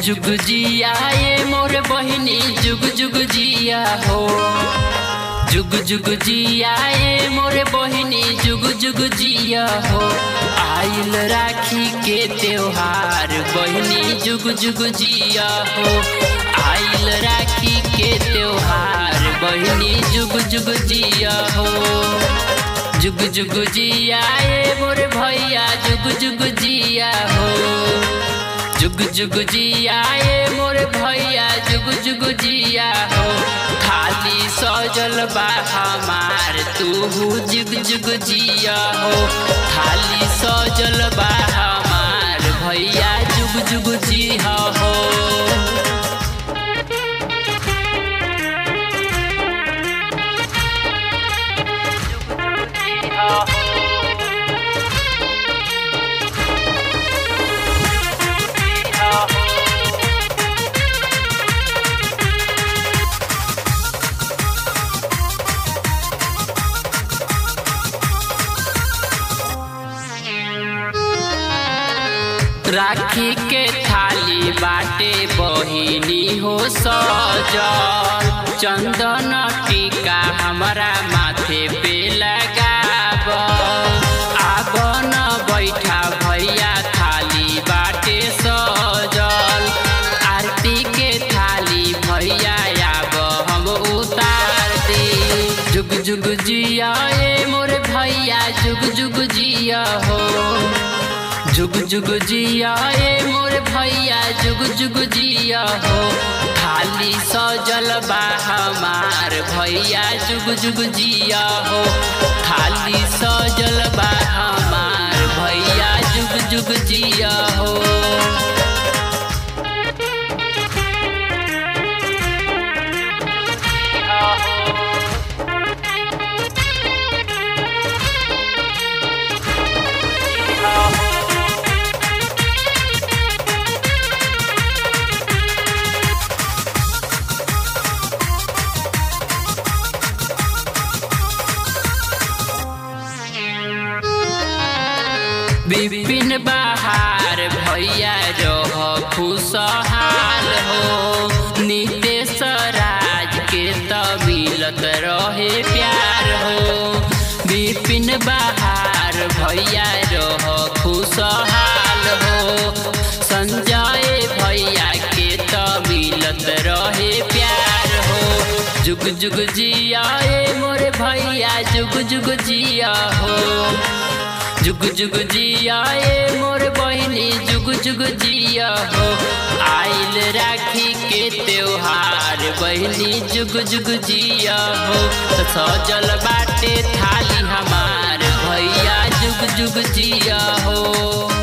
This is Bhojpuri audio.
जुग जिया ये मोर बहिनी जुग जुग जिया हो जुग जुग जिया ये मोर बहिनी जुग जुग जिया हो आइल राखी के त्योहार बहिनी जुग जुग जिया हो आइल राखी के त्योहार बहिनी जुग जुग जिया हो जुग जुग जिया ये मोर भैया जुग जुग जिया हो जुग जुग जिया ये मोर भैया जुग जुग जिया हो खाली सजल बा हमार तू जुग जुग जिया हो खाली सजल बा हमार भैया जुग जुग जिया हो राखी के थाली बाटे बहिनी हो सजल चंदन टीका हमारा माथे पे लगाब आबन बैठा भैया थाली बाटे सजल आरती के थाली भैया आब हम उतार दी जुग जुग जिया ए मोर भैया जुग जुग जिया हो जुग जुग जिया ए मोर भैया जुग जुग जिया हो खाली सजल बा हमार भैया जुग जुग जिया हो खाली सजल बा हमार भैया जुग जुग जिया हो विपिन बहार भैया रह खुशहाल हो नितेश राज के त मिलत रहे प्यार हो विपिन बहार भैया रह खुशहाल हो संजय भैया के त मिलत रहे प्यार हो जुग जुग जिया ए मोर भैया जुग जुग जिया हो जुग जुग जिया ए मोर बहिनी जुग जुग जिया हो आइल राखी के त्योहार बहिनी जुग जुग जिया हो सजल बाटे थाली हमार भैया जुग जुग जिया हो